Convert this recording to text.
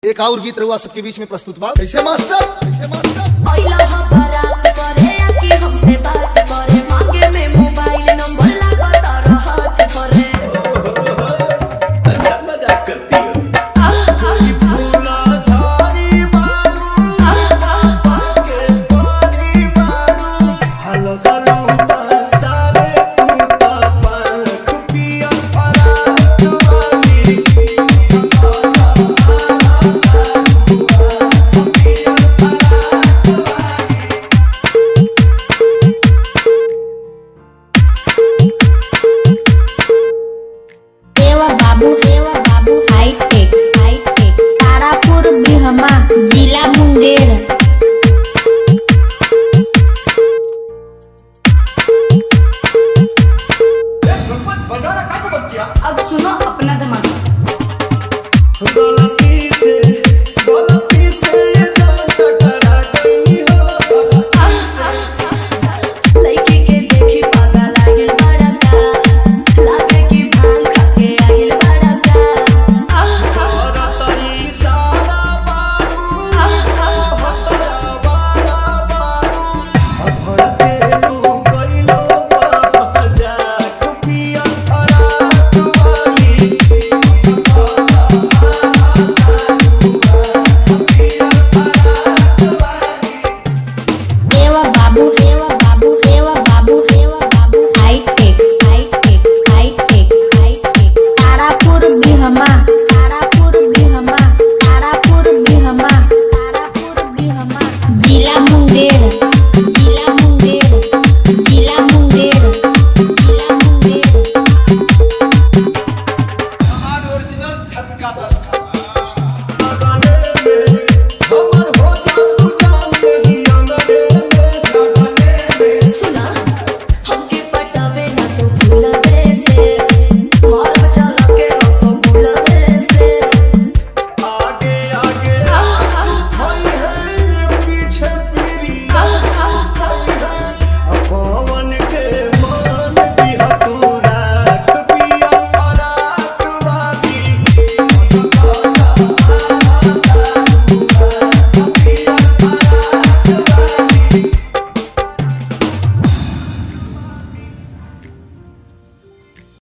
एक और गीत रहुआ सबके बीच में प्रस्तुत बा कैसे मास्टर कैसे मास्टर पहिला हो बारात करे आके हमसे बात करे मांगे में मोबाइल नंबर लगा तारा हाथ करे अच्छा मजाक करती हो हलो हलो सारे तू तो पंख पिया पराग वाली देवा बाबू देवा बाबू हाईटेक हाईटेक तारापुर बिहमा जिला